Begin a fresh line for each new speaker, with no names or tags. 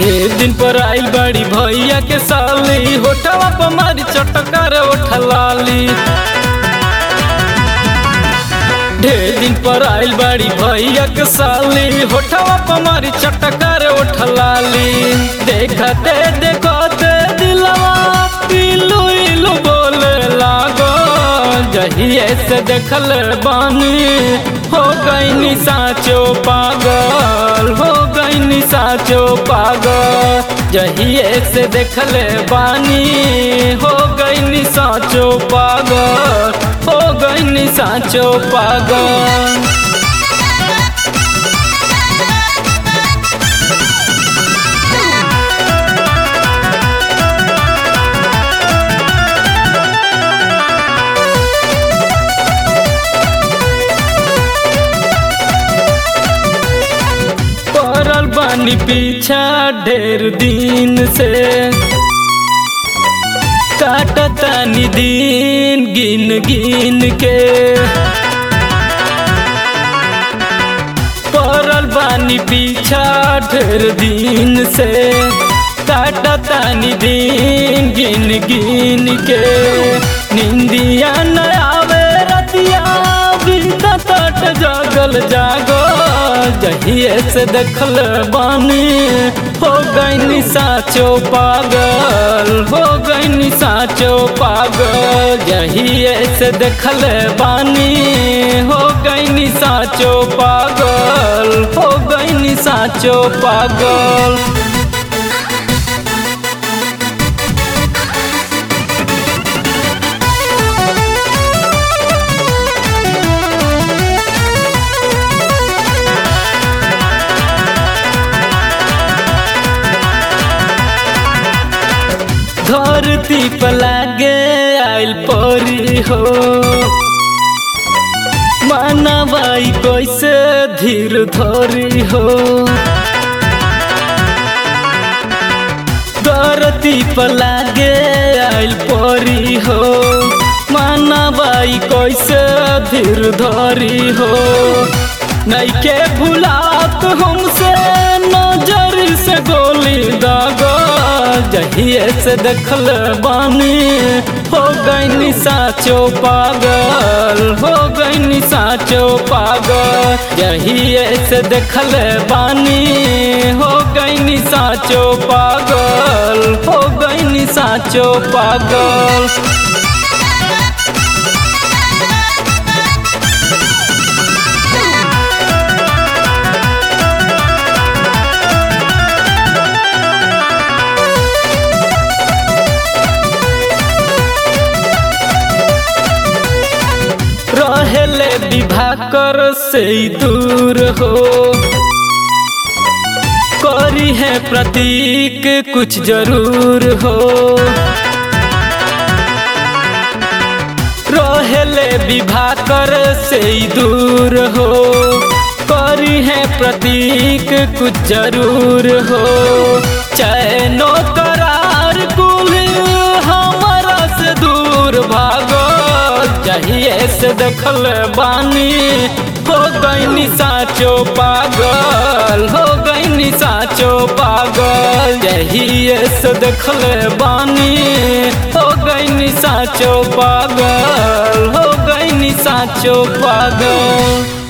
ए दिन पर आइल बड़ी भैया के साली होठवा पर मारी चटकार उठलाली ढेर दिन पर आइल बड़ी भैया के साली होठवा पर मारी चटकार उठलाली देखते देखते दिलवा इलू इलू बोले लागो जहिए से देखल बानी हो गई साचो पागल हो गई साचो पागल जहिए से देखल बानी हो गई साचो पागल हो गई साचो पागल पड़ल बानी पीछा ढेर दिन से काटतानी दिन गिन गिन के पड़ल बानी पीछा ढेर दिन से काटतानी दिन गिन गिन के निंदिया न आवे रतिया बीता तट जागल जागो जहिए से देखल बानी हो गई साचो पागल हो गई साचो पागल जहिए से देखल बानी हो गई साचो पागल हो गई साचो पागल धरती पर लागे आइल परी हो मानवाई कैसे धीर धरी हो धरती पर लागे आइल परी हो मानवाई कैसे धीर धरी हो नैके भुलात हमसे नजर से गोली दागा जहिए से देखल बानी हो गई साचो पागल हो गई साचो पागल जहिए से देखल बानी हो गई साचो पागल हो गई साचो पागल रहेले विभाकर से दूर हो करी है प्रतीक कुछ जरूर हो रहेले विभाकर से दूर हो करी है प्रतीक कुछ जरूर हो चैनो करार कुल हमारा से दूर भागो चाहिए से देखल बानी हो गई साचो पागल हो गई साचो पागल यही से देखल बानी हो गई साचो पागल हो गई साचो पागल